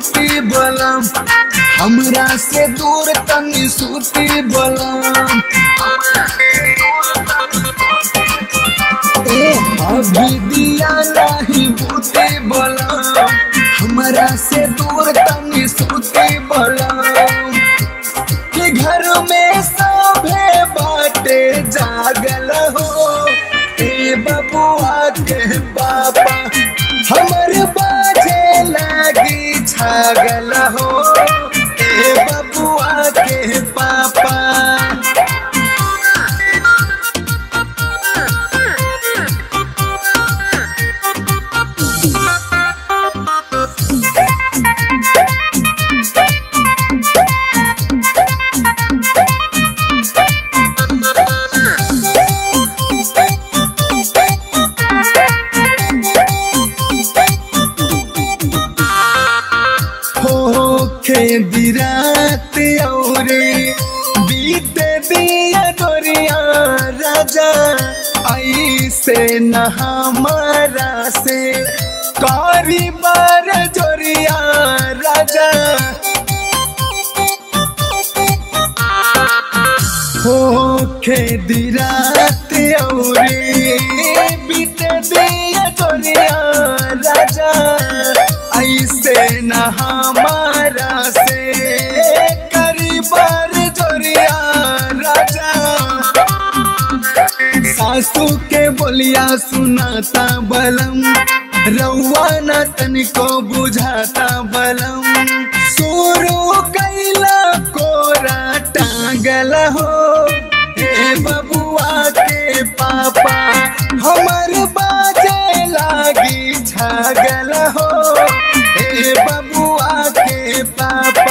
सूती बलम हमरा से दूर तनी सूती बलम ए अभी दिया नहीं बूते बलम हमरा से दूर तनी सूती बलम कि घर में सभे बाटे जागल हो ए बबुआ के पापा हमर बाजे लागी छागल हो ए बबुआ के पापा होखे दिरात औरे बीते दिया डोरिया राजा ऐसे न हमारा से कारी बार जोरिया राजा होखे दिरात औरे बीते दिया डोरिया राजा ऐसे न हमारा से करीबार जोरिया राजा सासू के बोलिया सुनाता बलम रउआ न तनिको बुझाता बलम शुरू कैला कोरा टांगल हो हे बबुआ के पापा हमर बाजे लागी छागल हो हे बबुआ के पापा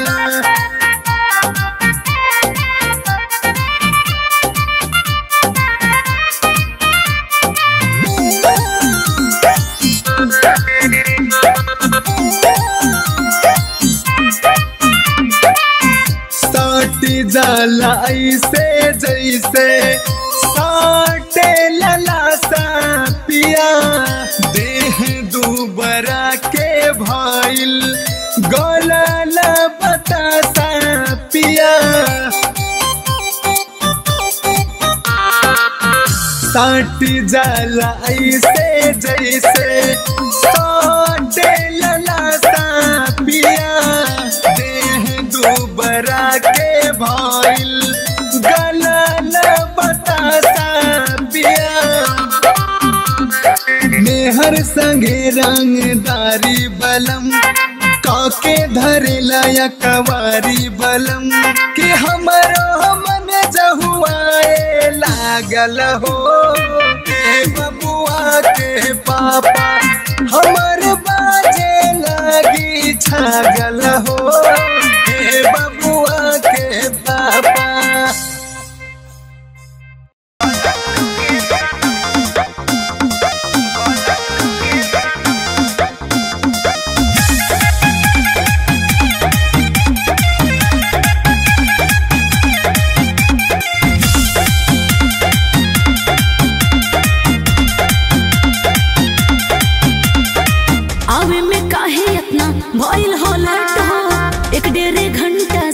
साटी जाला ऐसे जैसे साटे लला सा पिया देह दुबरा के भइल गलल बतासा पिया साटी जाला ऐसे जैसे साटे लला सा पिया देह दुबरा के भइल गलल बतासा पिया मेहर संगे रंगदारी बलम काके धरेला या कवारी बलम कि हमरो मन जहुआए लागल हो के बबुआ के पापा हमर बाजे लागी छागल हो हे बबुआ के पापा आवे में काहे इतना भइल हो लेट हो एक डेढ़ घंटा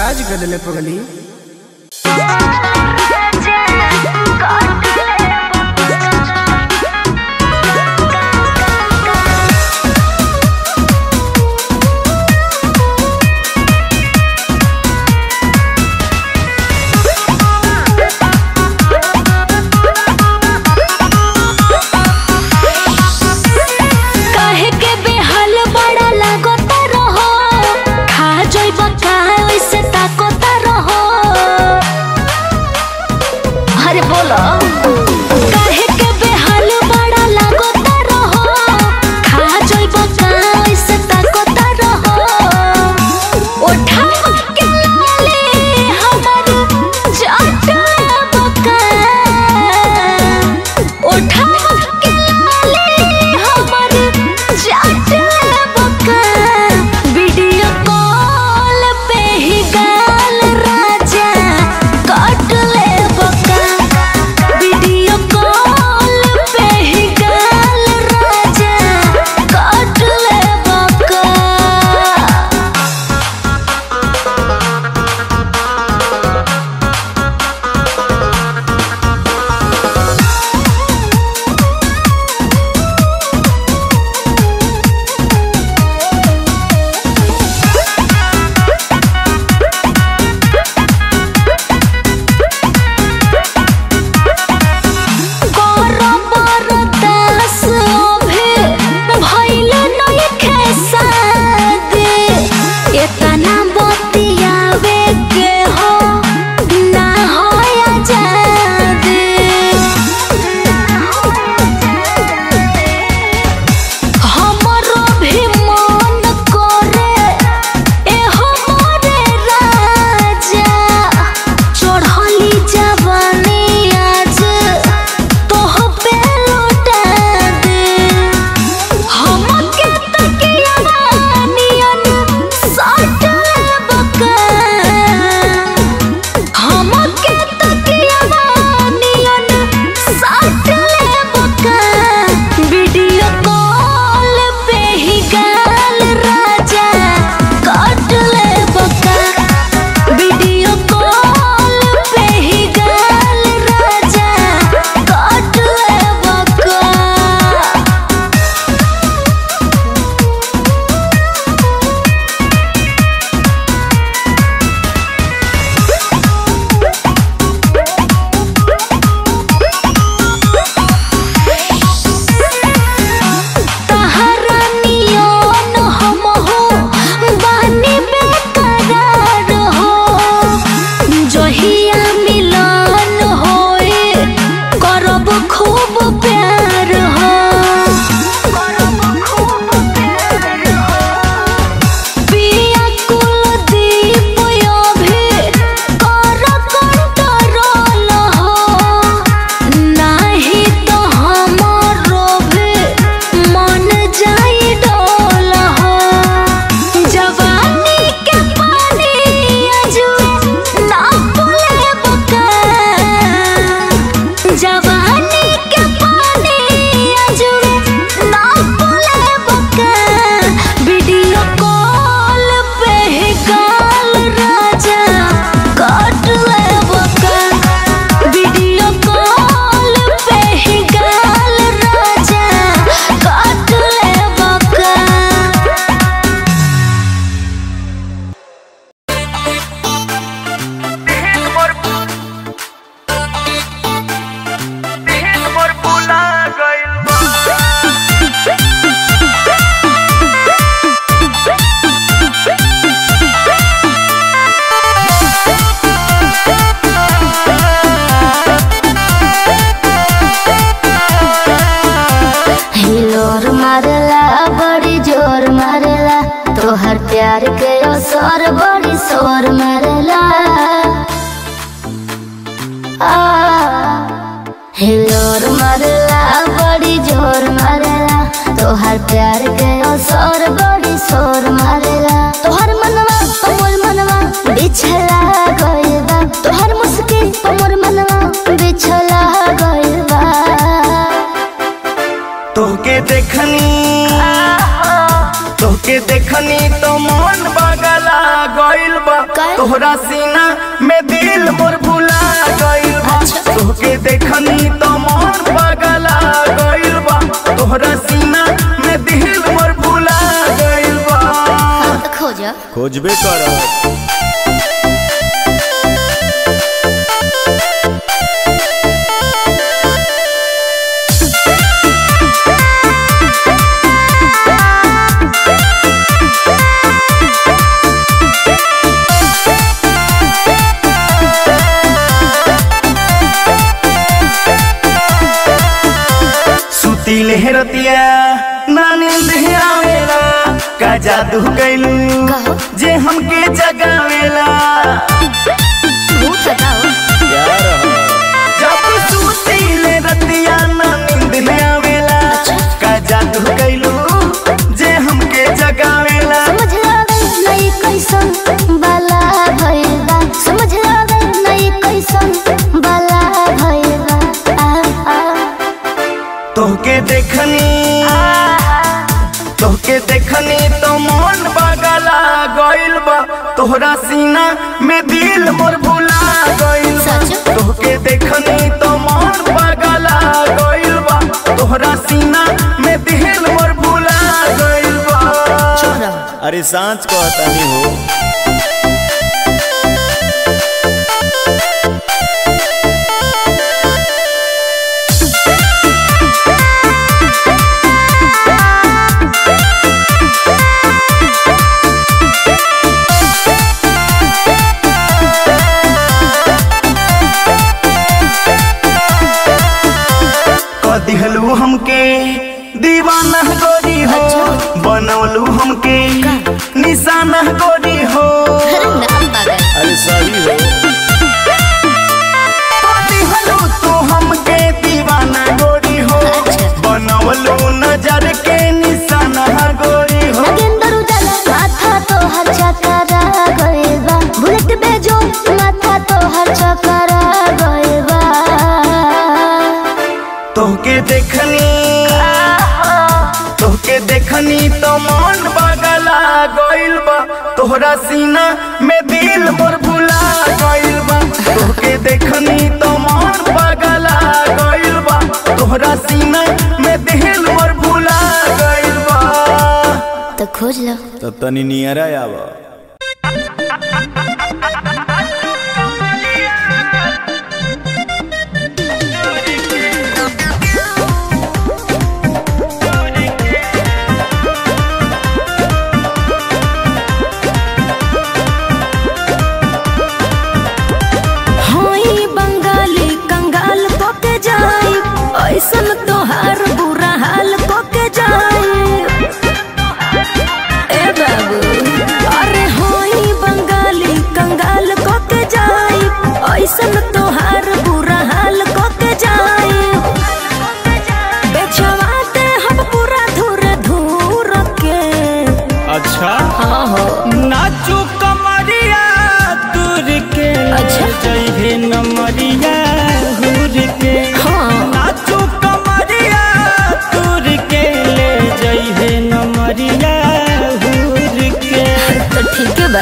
राज कर दिले पगली काहे के बेहाल बड़ा लागता रहो खा जइब का ओइसे ताकता रहो अरे बोलो काहे के बेहाल बड़ा लागता रहो खा जइब का ओइसे ताकता रहो उठा के लाले हमर जाटा बका उठा के लाले हमर जाटा बका वीडियो कॉल पे ही गाल राजा काट ले बका वीडियो कॉल पे ही गाल राजा काट ले बका बरदास अभे भइल नइखे सादे एतना बतियावे के हो ना होया जादे हमरो भी मन करे एहो मोरे राजा चढ़ली जवानी आज तोह पे लौटा दे हमके तकिया नियन साट बका हमके तकिया नियन साट बका वीडियो कॉल पे ही गाल राजा काट ले बका वीडियो कॉल पे ही गाल राजा काट ले बका तहरा नियन हमहु बानी बेकरार हो जहिया मिलन होए करब खूब प्यार हो पिया कुलदीप अभी कर कंट्रोल हो नाही तो हमरो भी मन जाई डोल हो जवानी के पानी अजुए ना पुले बका जवानी के पानी अजुए ना पुले बका वीडियो कॉल पे ही गाल राजा काट ले बका वीडियो कॉल पे ही गाल राजा काट ले बका हिलोर मारला बड़ी जोर मारला तोहर प्यार के असर बड़ी शोर मारला आ, हिलोर मारला बड़ी जोर मारला तोहर प्यार के असर बड़ी शोर मारला तोहर मनवा मोर मनवा बिछला गइल बा तोहर मुस्किन मोर मनवा बिछला गइल बा तोके देखनी तोके देखनी तो मन बगला गइल बा काय तोहरा सीना में दिल मोर भुला गइल बा तोहके देखनी तो मन पगला गइल बा तोहरा सीना में दिल मोर भुला गइल बा तो खोजो खोजबे कर सुतीले रतिया नानी आवेला का जादू कैलू कहो। जे हमके जगावेला भूत बताओ यार जब सुतीले रतिया नानी आवेला का जादू कैलू जे हमके जगावेला समझ लावे नहीं कैसन बाला भइल बा समझ लावे नहीं कैसन बाला भइल बा आ, आ। तोहके देखनी तोहके देखनी तो मन बगला गइल बा तोहरा सीना में दिल मोर भुला गइल बा सच? तोहके देखनी तो मन बगला गइल बा तोहरा सीना में दिल मोर भुला गइल बा अरे सांच कहतानी हो कदिहलू हमके दीवाना गोरी हो बनवलू हमके निशाना गोरी हो अरे नाम पागल अरे सही हो कदिहलू तू हमके दीवाना गोरी हो अच्छा। बनवलू नजर के निशाना गोरी हो नगेंद्र उजाला माथा तो हर चकरा गइल बा बुलेट बेजो माथा तो हर चकरा गइल बा तोहके देखनी तोहके देखनी तो मन बगला गइल बा तोहरा सीना में दिल मोर भुला गइल बा तोहके देखनी तो मन बगला गइल बा तोहरा सीना में दिल मोर भुला गइल बा तो खोज लो तो तनी नियरा आवा होई बंगाली कंगाल कोके जाई ऐसन तोहार बुरा हाल कोके जाई ए बाबू अरे होई बंगाली कंगाल कोके जाई ऐसन तोहार बुरा हाल कोके जाई बेचवाते हम पूरा धुर धुर के अच्छा हाँ हो नाचू कमरिया दूर के अच्छा। जइहे नमरिया हुर के हाँ नाचू कमरिया दूर के ले जइहे नमरिया हुर के तो ठीक है बा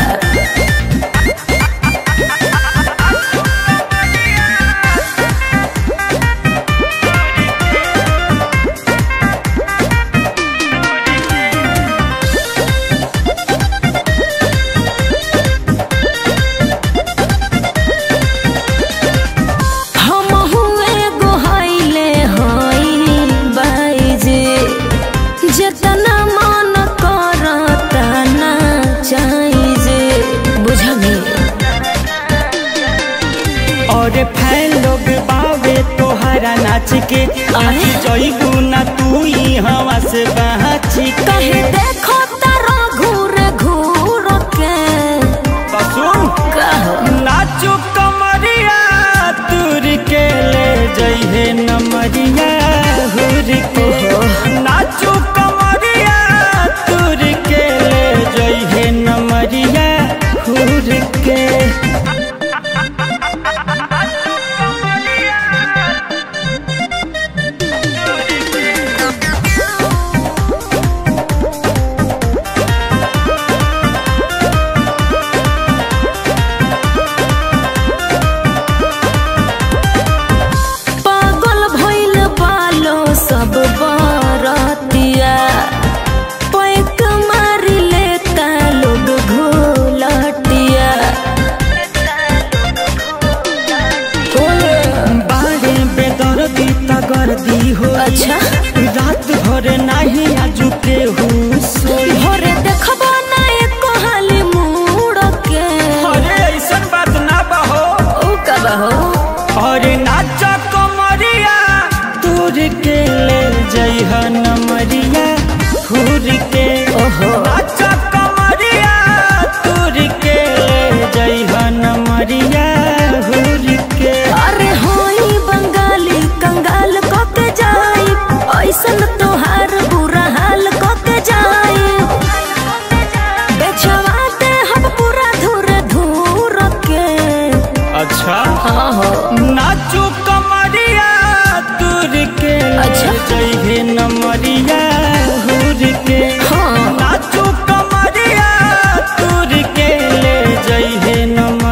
हम हुए गोहाइले हई बाईजे जतना मन करता ना चाहिए बुझली और फैन लोग बावे तोहरा नाच के आज जइबू ना तू ही हवा से बहच कहे देखो तारा घूर घूर के तो सुन कहो नाचू कमरिया दूर के ले जइहे नमरिया हुर के नाचू कमरिया दूर के ले जइहे नमरिया हुर के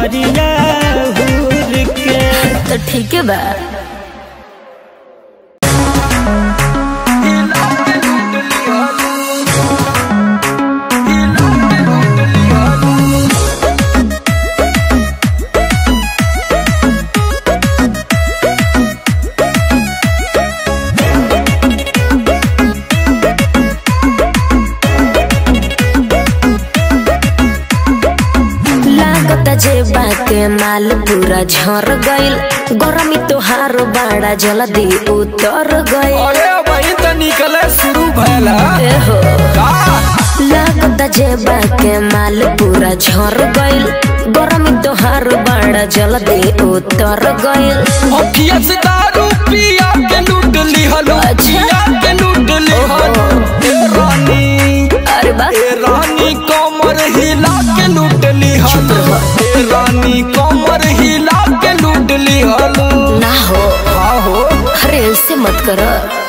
कमरिया हुर के तो ठीक है बा लागत जेबा के माल पूरा झर गइल गरमी तोहार बड़ा जल्दी उतर गइल अरे वही तो निकले शुरू भैला ए हो का लागत जेबा के माल पूरा झर गइल गरमी तोहार बड़ा जल्दी उतर गइल अखिया से दारू पिया के लूट ली हलो अच्छा। पिया के लूट ली हलो ए रानी अरे बा ए रानी कमर हिला के लूट ली हलो ए रानी कमर हिला के लूट ली हलो ना हो हाँ हो अरे ऐसे मत कर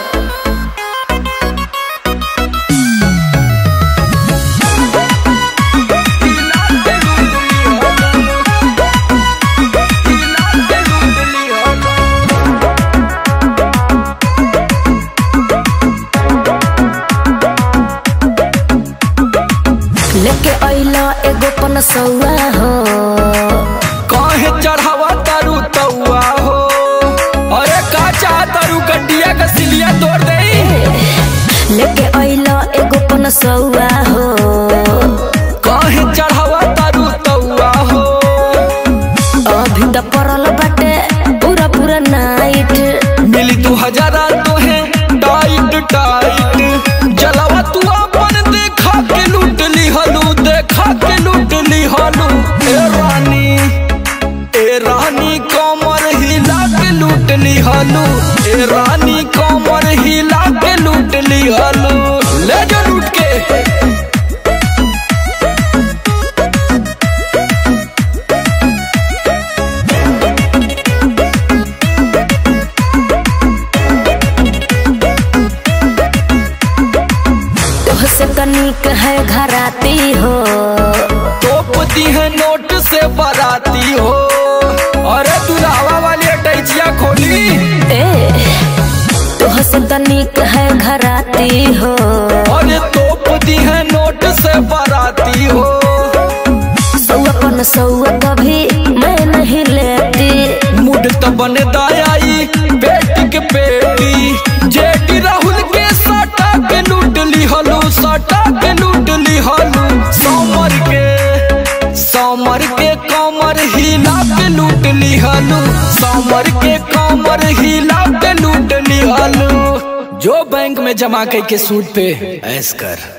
लेके अइला एगो पनसौआ हो काहे चढ़ावा तारू तौआ हो अरे का चाह तारू कटिया का सिलिया तोड़ दे लेके अइला एगो पनसौआ हो काहे चढ़ावा तारू तौआ हो अभी त पड़ल बाटे पूरा पूरा नाइट मिली तू हजारा तो है टाइट टाइट जलावा तू अपन देखा के लूट ली हलू देखा के लूट ली हलू ए रानी ए रानी कमर हिला के लूट ली हलू ए रानी कमर हिला के लूट ली हलू ले जा लूट के तोहसे तनिक है घराती हो तोपती है नोट से बराती हो अरे तू लावा वाली अटैचिया खोली ए तोहसे तनिक है घराती हो अरे तोपती है नोट से बराती हो सौआ पन सौआ कभी मैं नहीं लेती मुड तो बने दायाई बेटी के बेटी जेटी राहुल के सटा के लूट ली हलू सटा के लूट ली हलू समर के समर के कमर हिला के लूट ली हलू समर के कमर हिला के लूट ली हलू जो बैंक में जमा करके सूद पे ऐस कर